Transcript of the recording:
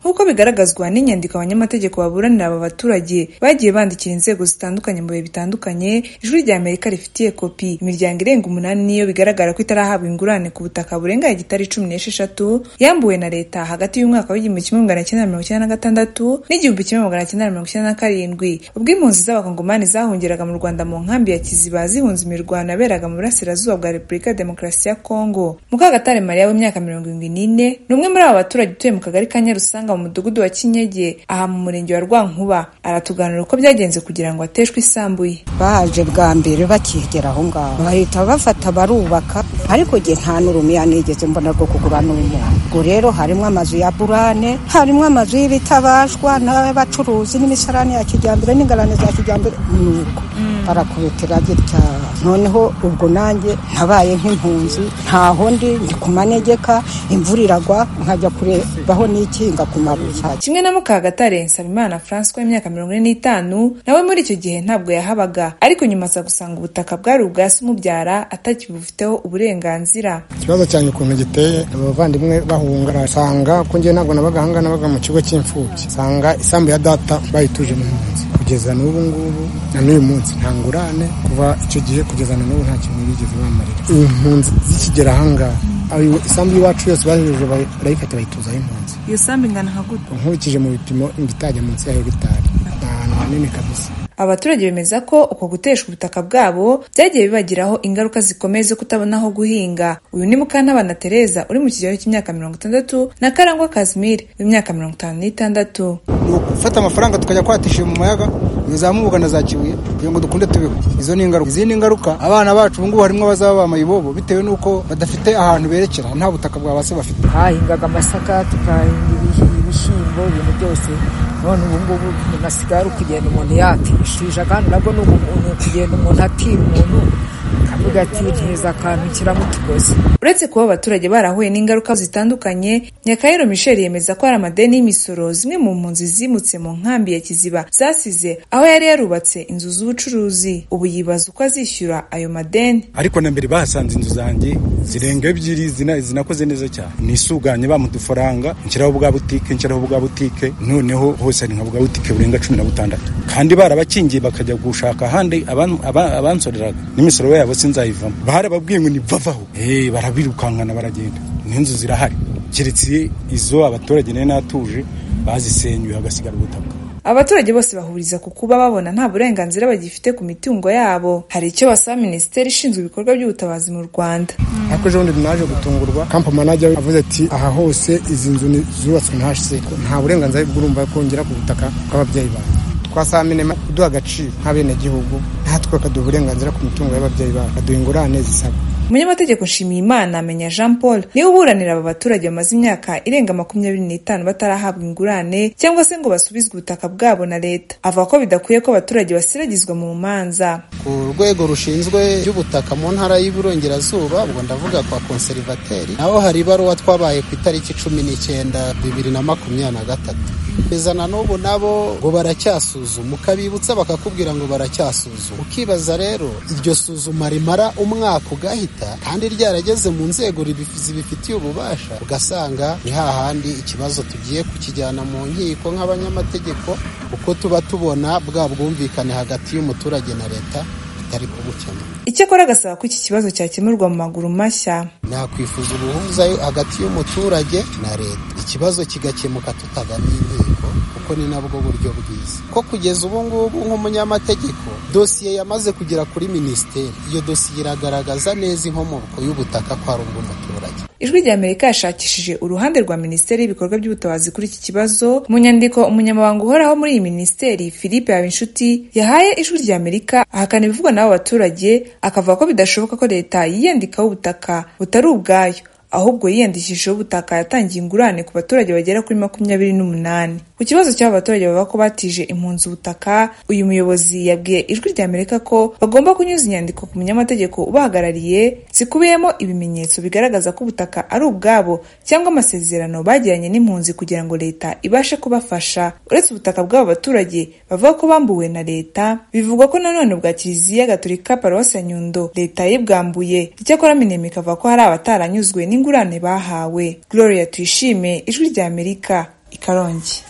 nk'uko bigaragazwa n'inyandiko abanyamategeko baburanira aba baturage bagiye bandikira inzego zitandukanye mu bihe bitandukanye ijwi rya Amerika rifitiye kopi imiryango irenga umunani niyo bigaragara ko itarahabwa ingurane ku butaka burenga hegitari cumi n'esheshatu yambuwe na leta hagati y'umwaka w'igihumbi kimwe magana cyenda mirongo icyenda na gatandatu n'igihumbi kimwe magana cyenda mirongo icyenda na karindwi ubwo impunzi z'abakongomani zahungeraga mu Rwanda mu nkambi ya Kiziba zihunze imirwano yaberaga mu burasirazuba bwa Repubulika ya Demokarasi ya Kongo Mukagatare Maria w'imyaka mirongo irindwi n'ine ni umwe muri aba baturage utuye mu kagari ka Nyarusanga mu mudugudu wa Kinyege aha mu murenge wa Rwankuba aratuganira uko byagenze kugira ngo ateshwe isambuye baje bwa mbere bakigera aho ngaho bahita bafata barubaka ariko jye nta n'urumiya nigeze mbona rwo kugura n'umuntu ubwo rero harimo amazu ya burane harimo amazu y'ibitabashwa n'abacuruzi n'imisarani ya kijyambere n'ingarane za kijyambere nuko barakubitira gitya noneho ubwo nanjye nabaye nk'impunzi ntaho ndi ndi ku manegeka imvura iragwa nkajya kurebaho n'ikinga ku kimwe na Mukagatare Nsabimana Francois w'imyaka mirongo ine n'itanu nawe muri icyo gihe ntabwo yahabaga ariko nyuma aza gusanga ubutaka bwari ubwa se umubyara atakibufiteho uburenganzira ikibazo cyanjye ukuntu giteye abavandimwe bahunga asanga ko njye ntabwo nabaga ahanga nabaga mu kigo cy'imfubyi nsanga isambu ya data bayituje mu nzu kugeza n'ubu ngubu na n'uyu munsi nta ngurane kuva icyo gihe kugeza na n'ubu nta kintu bigeze bamarira impunzi zikigera ahangaha isambu y'iwacu yose bahejeje barayifata bayituzaho impunzi iyo sambu ingana nka gute nkurikije mu bipimo itajya munsi ya hegitari ni ahantu hanini kabisa abaturage bemeza ko uko guteshwa ubutaka bwabo byagiye bibagiraho ingaruka zikomeye zo kutabona aho guhinga uyu ni mukantabana tereza uri mu kigero cy'imyaka mirongo itandatu na karangwa kazimiri w'imyaka mirongo itanu n'itandatu ni ugufata amafaranga tukajya kwatisha mu mayaga ntizamubuga na za kibuye kugira ngo dukunde tubeho izo ni ingaruka izindi ngaruka abana bacu ubu ngubu harimo abazaba bamaye ibobo bitewe n'uko badafite ahantu berekera nta butaka bwa base bafite hahingaga amasaka tukahinga ibishyimbo ibintu byose none ubu ngubu ntibasigaye ari ukugenda umuntu yatishije kandi nabwo ni umuntu kugenda umuntu atira umuntu akavuga ati ntiza akantu kiramutugoze uretse kuba abaturage barahuye n'ingaruka zitandukanye nyakayero michel yemeza ko hari amadeni y'imisoro zimwe mu mpunzi zimutse mu nkambi ya kiziba zasize aho yari yarubatse inzu z'ubucuruzi ubu yibaza uko azishyura ayo madeni ariko na mbere bahasanze inzu zanjye zirenga ebyiri zinakoze neza cyane nisuganye bamudufaranga nshyiraho bwa butike nshyiraho bwa butike noneho hose ari nka bwa butike burenga cumi na butandatu kandi barabakingiye bakajya gushaka ahandi abansoreraga n'imisoro yabo sinzayivamo barababwiye ngo nibavaho barabirukankana baragenda n'inzu zirahari keretse izo abaturage nari natuje bazisenyuye hagasigara ubutaka abaturage bose bahuriza ku kuba babona nta burenganzira bagifite ku mitungo yabo hari icyo basaba minisiteri ishinzwe ibikorwa by'ubutabazi mu rwanda ariko ejo bundi naje gutungurwa kampa manajya avuze ati aha hose izi nzu zubatswe ntashyize nta burenganzira bw'urumva kongera ku butaka bw'ababyeyi banjye twasaba minema kuduha agaciro nk'abenegihugu natwe bakaduha uburenganzira ku mitungo y'ababyeyi babo baduha ingurane zisabwa umunyamategeko nshimiyimana amenya jean paul niwe uburanira aba baturage bamaze imyaka irenga makumyabiri n'itanu batarahabwa ingurane cyangwa se ngo basubizwe ubutaka bwabo na leta avuga ko bidakwiye ko abaturage basiragizwa mu manza ku rwego rushinzwe ry'ubutaka mu ntara y'iburengerazuba ubwo ndavuga kwa konserivateri naho hari ibaruwa twabaye ku itariki cumi n'icyenda bibiri na makumyabiri na gatatu kugeza na n'ubu nabo ngo baracyasuzuma ukabibutsa bakakubwira ngo baracyasuzuma ukibaza rero iryo suzuma rimara umwaka ugahita kandi ryarageze mu nzego zibifitiye ububasha ugasanga ni hahandi ikibazo tugiye kukijyana mu nkiko nk'abanyamategeko uko tuba tubona bwa bwumvikane hagati y'umuturage na leta bitari kubukemura icyakora agasaba ko iki kibazo cyakemurwa mu maguru mashya nakwifuza ubuhuzayo hagati y'umuturage na leta ikibazo kigakemuka tutagannye inkiko kuko ni nabwo buryo bwiza ko kugeza ubu ngubu nk'umunyamategeko dosiye yamaze kugera kuri minisiteri iyo dosiye iragaragaza neza inkomoko y'ubutaka ko ari ubw'umuturage ijwi rya amerika yashakishije uruhande rwa minisiteri y'ibikorwa by'ubutabazi kuri iki kibazo mu nyandiko umunyamabanga uhoraho muri iyi minisiteri philippe habinshuti yahaye ijwi rya amerika ahakana ibivugwa n'abo baturage akavuga ko bidashoboka ko leta yiyandikaho ubutaka butari ubwayo ahubwo yiyandikishijeho ubutaka yatangiye ingurane ku baturage bagera kuri makumyabiri n'umunani ku kibazo cy'aba baturage bavuga ko batije impunzi ubutaka uyu muyobozi yabwiye ijwi rya amerika ko bagomba kunyuza inyandiko ku munyamategeko ubahagarariye zikubiyemo ibimenyetso bigaragaza ko ubutaka ari ubwabo cyangwa amasezerano bagiranye n'impunzi kugira ngo leta ibashe kubafasha uretse ubutaka bw'aba baturage bavuga ko bambuwe na leta bivugwa ko nanone bwa kiliziya gaturika paruwasi ya nyundo leta yibwambuye icyakora minema ikavuga ko hari abataranyuzwe n'ingurane bahawe gloria tuyishime ijwi rya amerika i Karongi